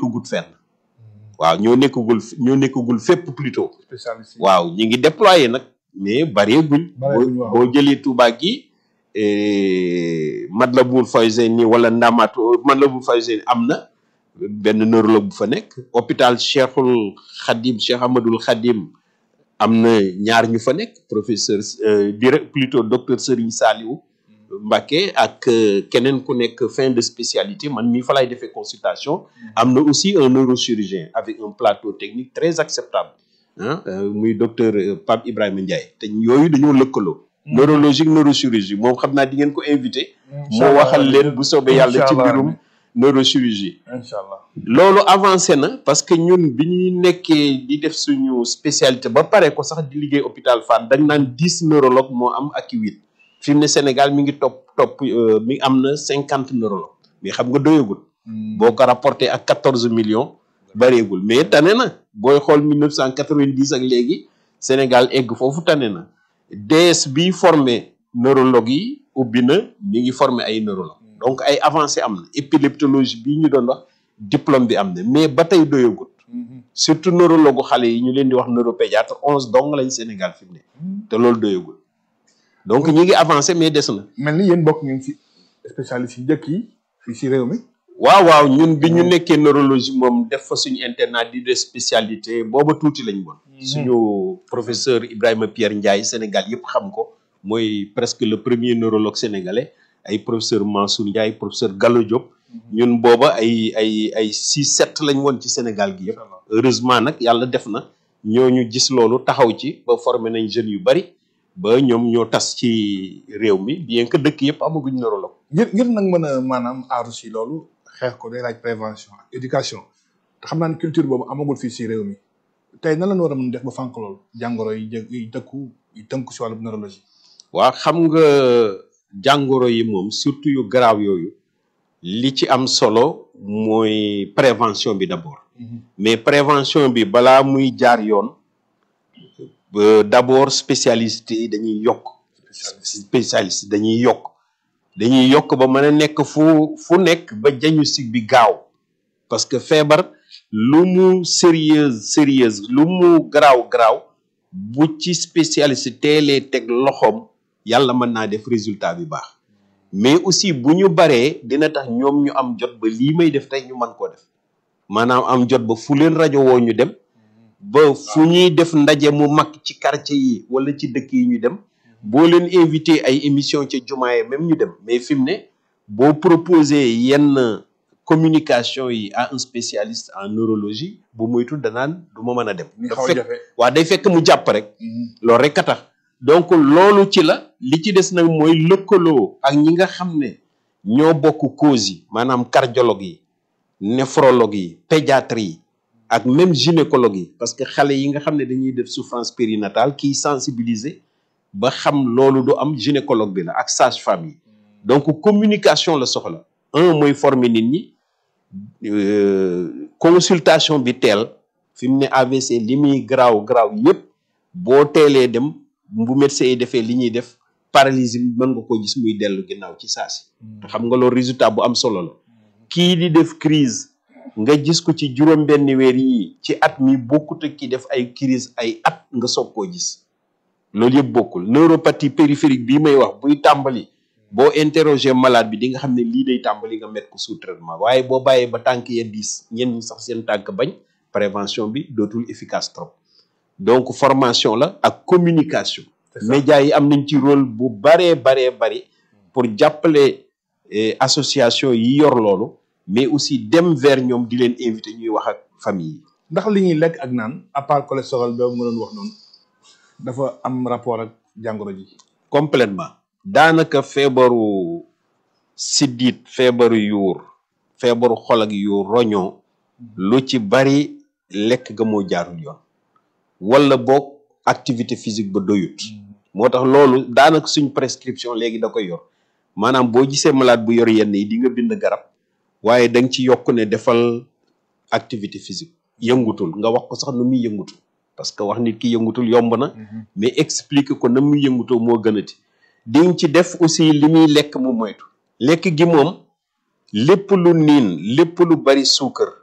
nekkagut fenn waaw ñoo nekkagul ñoo nekkagul fépp plutôt spécialiste yi. waaw ñi ngi déployé nag mais bareeguñ Bareeguñ, boo waaw. boo jëlee Touba gi eh, Matlaboul Fawzeyni wala Ndamatou Matlaboul Fawzeyni am na benn neurologue bu fa nekk hôpital Cheikhul Khadim Cheikh Ahmadoul Khadim am na ñaar ñu fa nekk professeur euh, direct plutôt docteur Serigne Saliou Mbacké ak euh, keneen ku nekk fin de spécialité man mii fa lay defee consultation am na aussi un neurochirurgien avec un plateau technique très acceptable ah euh, muy docteur euh, Pape Ibrahima Ndiaye te yooyu dañoo lëkkaloo neurologique neurochirurgie moom xam naa di ngeen ko invité moo waxal leen bu soobee yàlla ci Inch'Allah. mbirum neurochirurgie incha allah. loolu avancé na parce que ñun bi ñuy nekkee di def suñu spécialité ba pare ko sax di liggéey hôpital Fann dañ naan dix neurologue moo am ak huit fi mu ne Sénégal mi ngi topp topp euh, mi am na cinquante neurologue mais xam nga doyagul boo ko rapporté ak quatorze millions bareegul mais tane na booy xool mille neuf cent quatre-vingt-dix ak léegi Sénégal egg foofu tane na DS bi formé neurologue yi ubbi na mi ngi formé ay neurologue donc ay avancé am na épileptologie bii ñu doon wax diplôme bi am na mais ba tey doyagut surtout neurologue xale yi ñu leen di wax neuropédiatre onze dong lañ Sénégal fi mu ne te loolu doyagul donc ñi ngi avancé mais des na mel ni yéen bokk ngeen ci spécialiste yi njëkk yi fii ci réew mi. waaw waaw ñun bi ñu nekkee neurologie moom def fa suñu internat di de spécialité booba tuuti lañ woon suñu professeur Ibrahima Pierre Ndiaye Sénégal yëpp xam ko mooy presque le premier neurologue sénégalais ay professeur Mansour Ndiaye professeur Gallo Diop ñun booba ay ay ay six sept lañ woon ci Sénégal gi yëpp heureusement nag yàlla def na ñooñu gis loolu taxaw ci ba formé nañ jeunes yu bari ba ñoom ñoo tas ci réew mi bien que dëkk yëpp amaguñ neurologue ngir ngir nag mën a maanaam aaru si loolu xeex ko day laaj prévention ak éducation te xam naa ne culture boobu amagul fii si réew mi tey nan la ñu war a mën def ba fànq loolu jàngoro yi jë yi dëkku yi tënku si wàllu neurologie. waa xam nga jàngoro yi moom surtout yu garaaw yooyu li ci am solo mooy prévention bi d'abord mais prévention bi balaa muy jaar yoon ba d'abord spécialiste yi dañuy yokk spécialiste dañuy yokk dañuy yokk ba mën a nekk fu fu nekk ba diagnostic bi gaaw parce que feebar lu mu sérieuse sérieuse lu mu garaaw garaaw bu ci spécialiste teelee teg loxoom yàlla mën naa def résultat bi baax mais aussi bu ñu baree dina tax ñoom ñu am jot ba lii may def tey ñu mën koo def maanaam am jot ba fu leen rajo woo ñu dem ba fu ñuy def ndaje mu mag ci quartier yi wala ci dëkk yi ñu dem boo leen invité ay émission ca jumaa même ñu dem mais fi mu ne boo proposé yenn communication yi à un spécialiste en neurologie bu moytu danaan du ma mën a dem ñu dafa xaw a fekk jafe. waa day fekk mu jàpp rek loolu rek a tax donc loolu ci la li ci des nag mooy lëkkaloo ak ñi nga xam ne ñoo bokk cause yi maanaam cardiologue yi néphrologue yi pédiatre yi ak même gynécologue yi parce que xale yi nga xam ne dañuy def souffrance périnatale kiy sensibiliser ba xam loolu du am gynécologue bi la ak sage-femme yi donc communication la soxla un mooy former nit ñi euh, consultation bi teel fi mu ne AVC li muy garaaw garaaw yépp boo teelee dem bu médecin yi defee li ñuy def paralysie bi mën nga ko gis muy dellu ginnaaw ci saasi te xam nga loolu résultat bu am solo la kii di def crise nga gis ko ci juróom benn weer yi ci at mi bokkut ak ki def ay crise ay at nga soog koo gis loolu yëpp bokkul neuropathie périphérique bii may wax buy tàmbali boo interroger malade bi di nga xam ne lii day tàmbali nga mettre ko sous traitement waaye boo bàyyee ba tànk ya diis ñenn ñi sax seen tànk bañ prévention bi dootul efficace trop donc formation la ak communication C'est ça. médias yi am nañ ci rôle bu baree baree bari pour jàppale eh, association yi yor loolu mais aussi dem vers ñoom di leen invité ñuy wax ak famille yi ndax li ñuy lekk ak naan à part cholestérol boobu nga doon wax noonu dafa am rapport ak jàngoro ji. complètement daanaka feebaru siddit feebaru yuur feebaru xol ak yuur roñoo lu ci bari lekk ga moo jaarul yoon wala boog activité physique ba doyut moo tax loolu daanaka suñ prescription léegi da koy yor maanaam boo gisee malade bu yor yenn yi di nga bind garab waaye da nga ci yokk ne defal activité physique yëngutul nga wax ko sax nu muy yëngutul parce que wax nit ki yëngutul yomb na mais expliquer ko na muy yëngutoo moo gënati di nga ci def aussi li muy lekk mu moytu lekk gi moom lépp lu niin lépp lu bari suukar